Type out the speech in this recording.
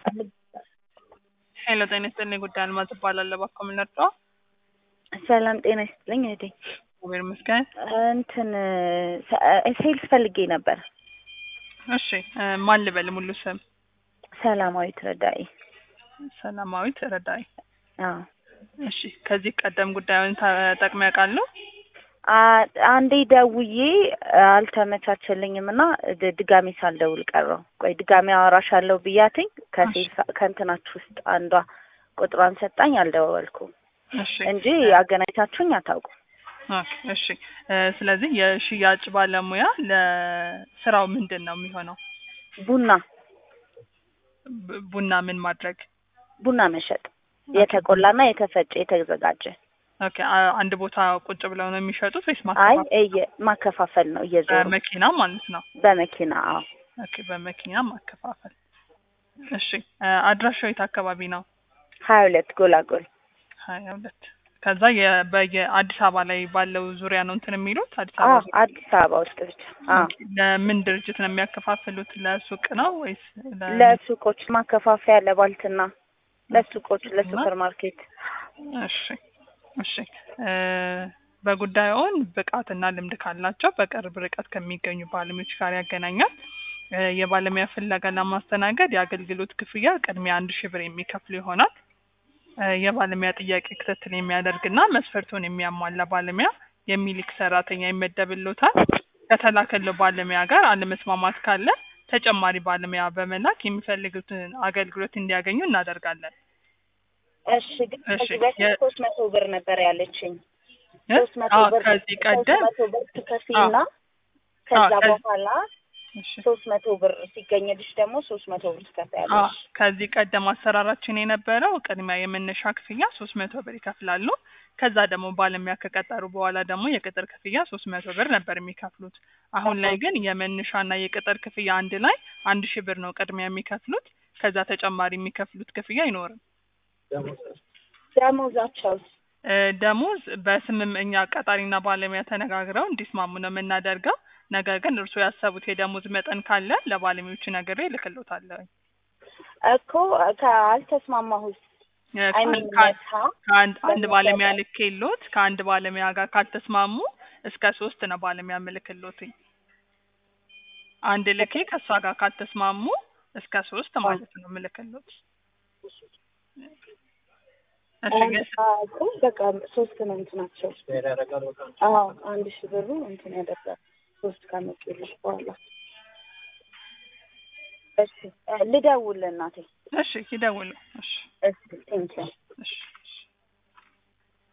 ሄሎ ጤና ይስጥልኝ ጉዳይ አልማዝ እባላለሁ። እባክዎ ምን ልርዳዎ? ሰላም ጤና ይስጥልኝ እህቴ። እግዚአብሔር ይመስገን። እንትን ሴልስ ፈልጌ ነበር። እሺ እ ማን ልበል ሙሉ ስም? ሰላማዊት ረዳኢ። ሰላማዊት ረዳኢ። አዎ እሺ ከዚህ ቀደም ጉዳዩን ተጠቅመው ያውቃሉ? አ- አንዴ ደውዬ አልተመቻቸልኝም እና ድ- ድጋሜ ሳልደውል ቀረው። ቆይ ድጋሜ አወራሻለሁ ብያትኝ ከሴልስ ከእንትናችሁ ውስጥ አንዷ ቁጥሯን ሰጣኝ፣ አልደወልኩም እሺ እንጂ አገናኝታችሁኝ አታውቁም። ኦኬ እሺ እ ስለዚህ የሽያጭ ባለሙያ ለስራው ምንድን ነው የሚሆነው? ቡና ብ- ቡና ምን ማድረግ? ቡና መሸጥ የተቆላና የተፈጨ የተዘጋጀ። ኦኬ አ- አንድ ቦታ ቁጭ ብለው ነው የሚሸጡት ወይስ አይ ማከፋፈል? እየ ማከፋፈል ነው እየዞሩ በመኪና ማለት ነው። በመኪና አዎ። ኦኬ በመኪና ማከፋፈል። እሺ እ አድራሻው የት አካባቢ ነው? ሀያ ሁለት ጎላጎል ሀያ ሁለት ከዛ የ- በየአዲስ አበባ ላይ ባለው ዙሪያ ነው እንትን የሚሉት አዲስ አዎ አበባ ዙሪያ? አዲስ አበባ ውስጥ ብቻ አዎ። ኦኬ። ለምን ድርጅት ነው የሚያከፋፍሉት? ለሱቅ ነው ወይስ ለ- ለሱቆች ማከፋፈያ ለባልትና ለሱቆች ለሱፐር ማርኬት እሺ እሺ እ በጉዳዩን ብቃትና ልምድ ካላቸው በቅርብ ርቀት ከሚገኙ ባለሙያዎች ጋር ያገናኛል። እ የባለሙያ ፍለጋ ለማስተናገድ የአገልግሎት ክፍያ ቅድሚያ አንድ ሺህ ብር የሚከፍሉ ይሆናል። እ የባለሙያ ጥያቄ ክትትል የሚያደርግና መስፈርቱን የሚያሟላ ባለሙያ የሚልክ ሰራተኛ ይመደብሎታል። ከተላከለው ባለሙያ ጋር አለመስማማት ካለ ተጨማሪ ባለሙያ በመላክ የሚፈልጉትን አገልግሎት እንዲያገኙ እናደርጋለን። እሺ ግን እሺ፣ ከዚህ በፊት የ- ሶስት መቶ ብር ነበር ያለችኝ። እ? ሶስት መቶ አዎ ብር ከዚህ ሶስት ቀደም መቶ ብር ትከፊና ከዛ አዎ፣ ከዚህ- በኋላ እሺ ሶስት መቶ ብር ሲገኝልሽ ደግሞ ሶስት መቶ ብር አዎ ትከፍያለሽ። ከዚህ ቀደም አሰራራችን የነበረው ቅድሚያ የመነሻ ክፍያ ሶስት መቶ ብር ይከፍላሉ። ከዛ ደግሞ ባለሙያ ከቀጠሩ በኋላ ደግሞ የቅጥር ክፍያ ሶስት መቶ ብር ነበር የሚከፍሉት። አሁን ላይ ግን የመነሻና የቅጥር ክፍያ አንድ ላይ አንድ ሺህ ብር ነው ቅድሚያ የሚከፍሉት። ከዛ ተጨማሪ የሚከፍሉት ክፍያ አይኖርም። ደሞዛቸውስ? እ ደሞዝ በስምም እኛ ቀጣሪና ባለሙያ ተነጋግረው እንዲስማሙ ነው የምናደርገው። ነገር ግን እርስዎ ያሰቡት የደሞዝ መጠን ካለ ለባለሙያዎቹ ነግሬ እልክልዎታለሁ። እኮ ካልተስማማሁስ እ አይ ከአንድ ሚን ከአንድ መታ ከአንድ አንድ በሚገባ- ባለሙያ ልኬሎት ከአንድ ባለሙያ ጋር ካልተስማሙ እስከ ሶስት ነው ባለሙያ ምልክሎትኝ። አንድ ልኬ ከእሷ ጋር ካልተስማሙ እስከ ሶስት ማለት ነው ምልክሎት። እሺ ግን እኮ በቃ ሶስት ነው እንትናቸው። አዎ አንድ ሺህ ብሩ እንትን ያደርጋል ሶስት ካመጡልሽ በኋላ። እሺ እ ልደውል እናቴ። እሺ ይደውሉ። እሺ እሺ ቴንኪው